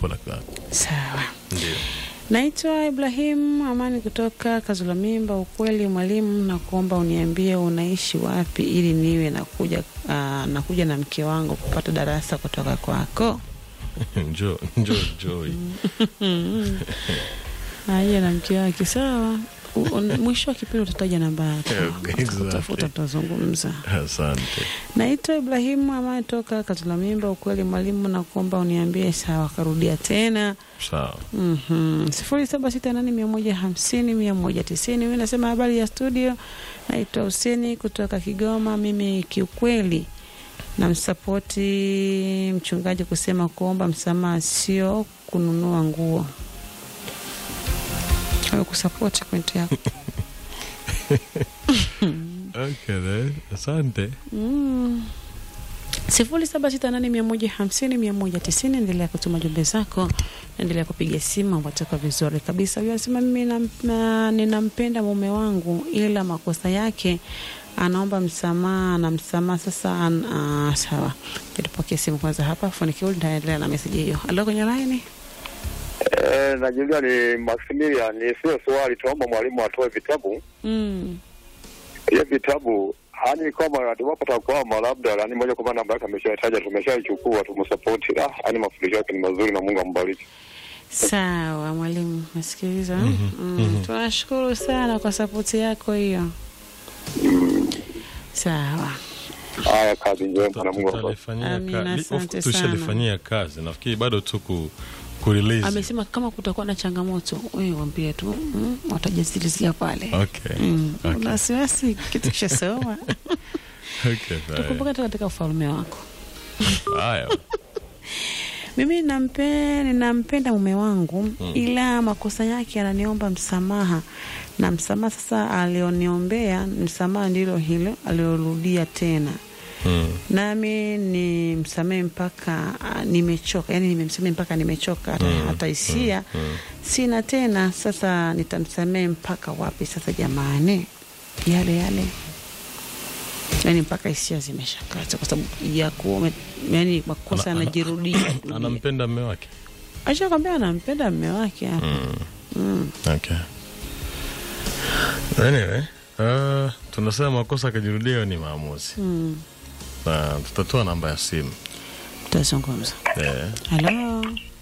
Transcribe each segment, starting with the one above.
simple like that. Sawa. Ndio. Naitwa Ibrahim Amani kutoka Kazula Mimba. Ukweli mwalimu, na kuomba uniambie unaishi wapi ili niwe nakuja, uh, nakuja na mke wangu kupata darasa kutoka kwako. Njoo, njoo, Joy. Aje na mke wake. Sawa. U- un- Mwisho wa kipindi utataja namba yako, Okay, exactly. utafuta, tutazungumza. Asante. Naitwa Ibrahimu Amani toka Kazula Mimba. Ukweli mwalimu, na kuomba uniambie. Sawa, karudia tena Sawa. Mhm. sifuri saba sita nane mia moja hamsini mia moja tisini. Mi nasema habari ya studio, naitwa Huseni kutoka Kigoma. Mimi kiukweli namsapoti mchungaji kusema kuomba msamaha sio kununua nguo. Kusapoti pointi yako. Okay, then. Asante. Mm. sifuri saba sita nane mia moja hamsini mia moja tisini. Endelea kutuma jumbe zako, endelea kupiga simu, watoka vizuri kabisa. Huyo anasema mimi nam- na- ninampenda mume wangu, ila makosa yake anaomba msamaha na msamaha sasa. An, uh, sawa, tupokee simu kwanza hapa, funikiuli nitaendelea na meseji hiyo. Alo, kwenye laini. Eh, najulia ni Maximilian, ni sio swali, tuomba mwalimu atoe vitabu Mm. hiyo vitabu hani kwamba iwapo takwama labda yani moja kwa moja namba yake ameshataja, tumeshaichukua tumsapoti. Ah, yani mafundisho yake ni mazuri na Mungu ambariki. Sawa mwalimu, nasikiliza. mm. Tunashukuru sana kwa sapoti yako hiyo. Sawa. Haya, kazi njema na Mungu ambariki. Tutalifanyia Amina, kazi. asante Tushalifanyia kazi. Nafikiri bado tu ku kurelease. Amesema kama kutakuwa na changamoto wewe waambie tu mm, watajazilizia pale. Okay. Mm. Okay. Una wasiwasi kitu kishasoma. Okay, fine. Tukumbuka tu katika ufalme wako. Haya. Mimi nampe, ninampenda mume wangu ila makosa yake ananiomba msamaha, na msamaha sasa alioniombea msamaha ndilo hilo alilorudia tena, Mm. nami ni msamehe mpaka ah, nimechoka, yani nimemsamehe mpaka nimechoka, hata, Mm, hata hisia mm, mm. sina tena. Sasa nitamsamehe mpaka wapi sasa jamani? Yale yale yani mpaka hisia zimeshakata kwa sababu ya kuwa yani makosa Ana- ana- yanajirudia. Anampenda mme wake. Ashakwambia anampenda mme wake hapa. Mm. Mm. Okay. Anyway, uh, tunasema makosa akajirudia hiyo ni maamuzi. Mm. Na tutatoa namba ya simu. Tutazungumza. Eh. Halo,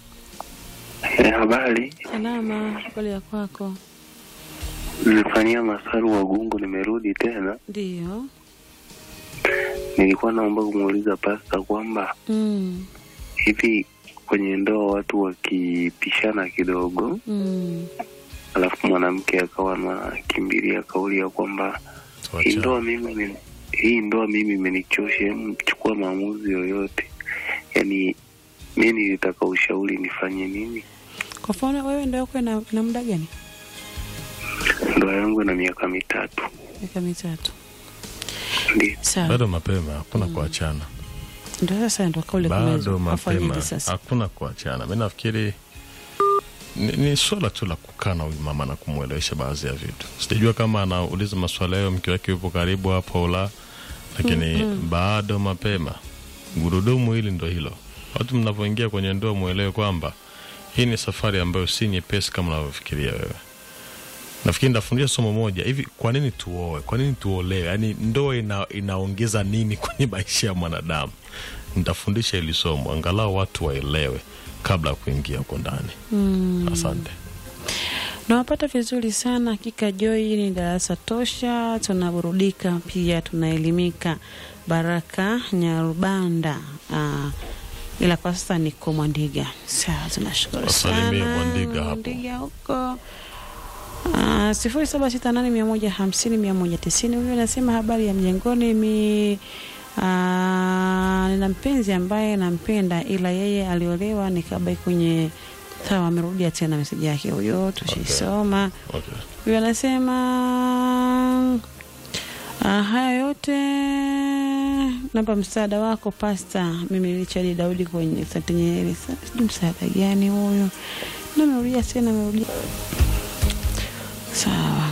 Eh, habari. salama, habari ya kwako? Nilifanyia masaru wa gungu, nimerudi tena. Ndio. Nilikuwa naomba kumuuliza pasta kwamba Mm. hivi kwenye ndoa watu wakipishana kidogo, Mm. alafu mwanamke akawa anakimbilia kauli ya kwamba hii ndoa Tuacha. mimi imeni- hii ndoa mimi imenichosha, hebu chukua maamuzi yoyote. Yani mi nilitaka ushauri nifanye nini? Kwa mfano wewe ndio yako ina, ina muda gani? Ndoa yangu ina miaka mitatu, Miaka mitatu. ndio Sawa. Bado mapema, hakuna kuachana. Ndio sasa ndio kauli Bado kumezwa. mapema, Afanyeje sasa? hakuna kuachana. Mi nafikiri ni, ni swala tu la kukaa na huyu mama na kumwelewesha baadhi ya vitu. Sijajua kama anauliza maswala hayo mke wake yupo karibu hapo au la, lakini bado mapema. Gurudumu hili ndo hilo. Watu mnavyoingia kwenye ndoa, mwelewe kwamba hii ni safari ambayo si nyepesi kama unavyofikiria wewe. Nafikiri nitafundisha somo moja hivi, kwa nini tuoe? Kwa nini tuolewe? Yaani ndoa ina, inaongeza nini kwenye maisha ya mwanadamu? Nitafundisha hili somo angalau watu waelewe kabla ya kuingia huko ndani. Asante. Nawapata vizuri sana hakika. Joy ni darasa tosha, tunaburudika pia tunaelimika. Baraka Nyarubanda. Ah, ila kwa sasa niko Mwandiga. Sawa, tunashukuru Wasalimie sana Mwandiga hapo. Mwandiga huko Ah, sifuri saba sita nane mia moja hamsini mia moja tisini. Huyu anasema habari ya mjengoni mi ah, nina mpenzi ambaye nampenda ila yeye aliolewa nikabai kwenye sawa. Amerudia tena meseji yake huyo, tushaisoma. Okay. Huyu anasema ah, haya yote namba msaada wako pasta. Mimi Richard Daudi kwenye Sante Nyerere. Sa- Sijui msaada gani huyu, na amerudia tena, amerudia sawa.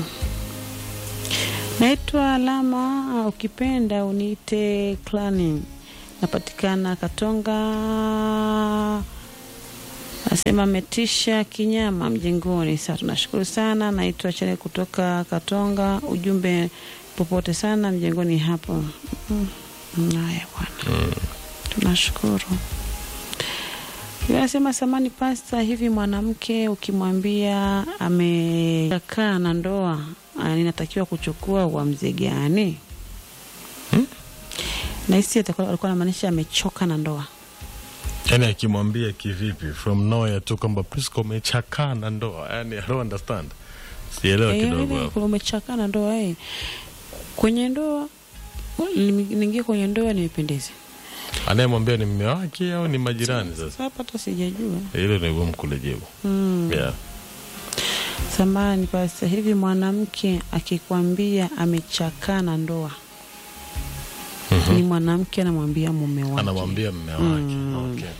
Naitwa Alama, ah, ukipenda uniite Clanin. Napatikana Katonga Asema ametisha kinyama mjengoni. Sawa, tunashukuru sana. Naitwa Chere kutoka Katonga. Ujumbe popote sana mjengoni hapo. Mm. Haya bwana, tunashukuru. Yule Anasema samani pasta, hivi mwanamke ukimwambia amekaa na ndoa ah, ninatakiwa kuchukua uamuzi gani? Hmm? Nahisi atakuwa- alikuwa anamaanisha amechoka na ndoa. yani akimwambia kivipi from nowhere tu kwamba Prisca umechakaa na ndoa yani I don't understand sielewa Eh, kidogo hivi hapo umechakaa na ndoa eh. Kwenye ndoa niingie kwenye ndoa nimependeze. anayemwambia ni mme wake au ni majirani sasa Sasa hapa hata sijajua. hilo ni gumu kulijibu Mm. yeah. Samani pasta, hivi mwanamke akikwambia amechakaa na ndoa Mhm. ni mwanamke anamwambia mume wake, anamwambia mme wake Mm. okay.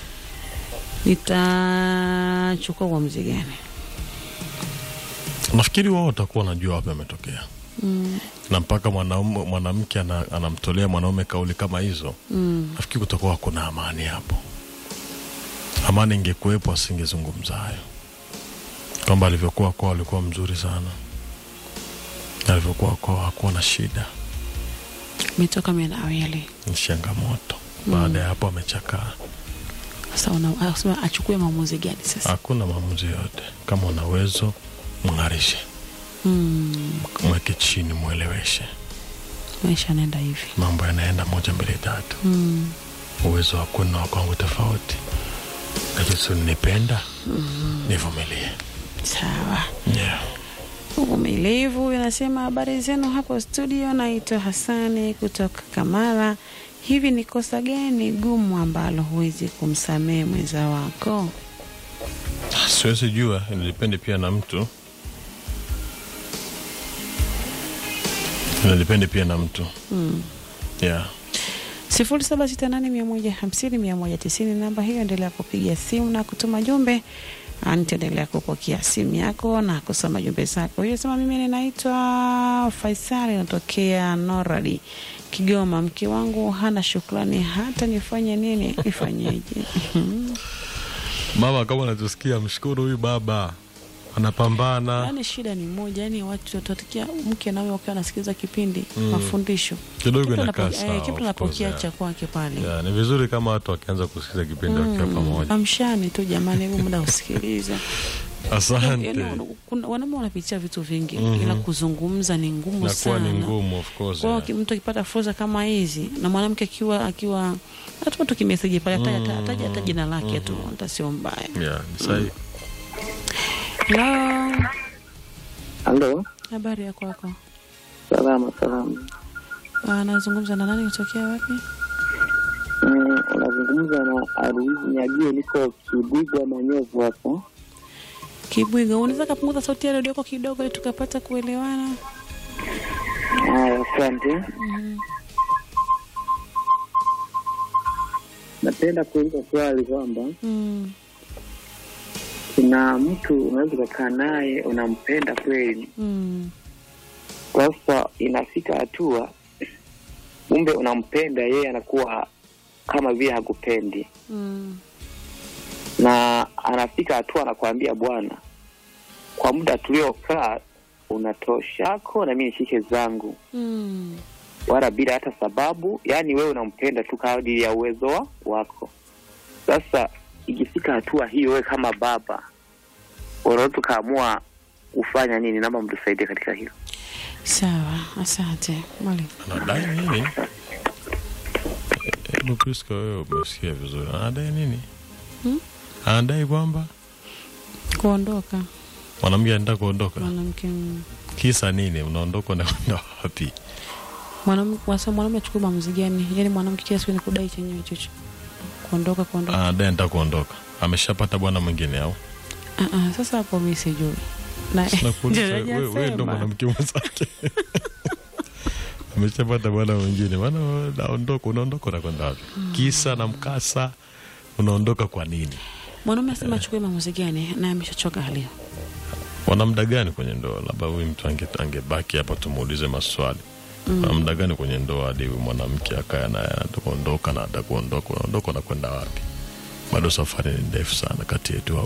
nitachukua uamuzi gani? nafikiri wao watakuwa wanajua wapi ametokea Mm. na mpaka mwanaume mwanamke ana, anamtolea mwanaume kauli kama hizo Mm. nafikiri kutakuwa hakuna amani hapo amani ingekuwepo asingezungumza hayo kwamba alivyokuwa kwao alikuwa mzuri sana Na alivyokuwa kwao hakuwa na shida Metoka menawili ni changamoto baada ya hapo amechakaa sasa, una- anasema achukue maamuzi gani sasa? hakuna maamuzi yote kama una uwezo mng'arishe Mm. mweke chini mweleweshe Maisha yanaenda hivi. mambo yanaenda moja mbili tatu Mm. uwezo wako na wakwangu tofauti lakini si nipenda nivumilie Sawa. yeah. Uvumilivu huyu anasema habari zenu hapo studio, naitwa Hasani kutoka Kamara. Hivi ni kosa gani gumu ambalo huwezi kumsamehe mwenza wako? siwezi jua inadepende pia na mtu inadepende pia na mtu Mm. yeah. sifuri saba sita nane mia moja hamsini mia moja tisini namba hiyo, endelea kupiga simu na kutuma jumbe. Ah, Nitaendelea kupokea simu yako na kusoma jumbe zako. Hiyo sema, mimi ninaitwa Faisali, natokea Noradi, Kigoma. Mke wangu hana shukrani, hata nifanye nini? Nifanyeje? mama kama unatusikia mshukuru huyu baba anapambana Yaani shida ni moja, yani watu watatikia mke nawe wakiwa wanasikiliza kipindi mafundisho kidogo Kitu inakaa anapo- eh, sawa kitu of anapokea course, yeah. cha kwake pale Yeah, ni vizuri kama watu wakianza kusikiza kipindi wakiwa pamoja amshani tu jamani, hebu muda usikiliza. asante Yaani, kuna- wanaume wanapitia vitu vingi ila kuzungumza ni ngumu nakuwa sana. ni ngumu of course Kwa hiyo yeah. ki- mtu akipata fursa kama hizi na mwanamke akiwa akiwa hata tu kimeseji pale ataja ataja hata jina lake tu hata sio mbaya. Yeah, ni sahihi. Hello, Halo, habari ya kwako? salama salama. Anazungumza na nani kutokea wapi? Mm, Unazungumza na Aruizi Nyagio, niko Kibigwa Manyovu hapa. Kibwiga, unaweza kapunguza sauti ya redio yako kidogo ili tukapata kuelewana? Haya, asante. Napenda kuuliza swali kwamba Mm. kuna mtu unaweza ukakaa naye unampenda kweli, Mm. sasa inafika hatua kumbe unampenda yeye, anakuwa kama vile hakupendi, Mm. na anafika hatua anakuambia, bwana, kwa muda tuliokaa unatoshako na mimi nishike zangu Mm. wala bila hata sababu, yaani wewe unampenda tu kadiri ya uwezo wa- wako. Sasa ikifika hatua hiyo, wewe kama baba unaweza tukaamua kufanya nini? Naomba mtusaidie katika hilo. Sawa, asante mwalimu. anadai nini hebu Priska wewe umesikia vizuri anadai nini Hmm? anadai kwamba Kuondoka mwanamke anaenda kuondoka mwanamke mm. kisa nini unaondoka unakwenda wapi Mwanam- wasa- mwanaume achukue maamuzi gani? Yaani mwanamke kila siku ni kudai chenyewe chocho, kuondoka kuondoka. anadai anataka kuondoka ameshapata bwana mwingine au Ah, ah, sasa hapo mimi sijui na Nakuuliza, ndio wewe wewe ndo hajasema. mwanamke mwenzake ameshapata bwana mwingine bwana naondoka unaondoka unakwenda wapi kisa na mkasa unaondoka kwa nini Mwanaume asema achukue maamuzi gani na ameshachoka hali hiyo. wana muda gani kwenye ndoa labda huyu mtu ange- angebaki hapa tumuulize maswali wana muda gani kwenye ndoa hadi huyu mwanamke akaya naye atakuondoka na atakuondoka unaondoka unakwenda wapi bado safari ni ndefu sana kati yetu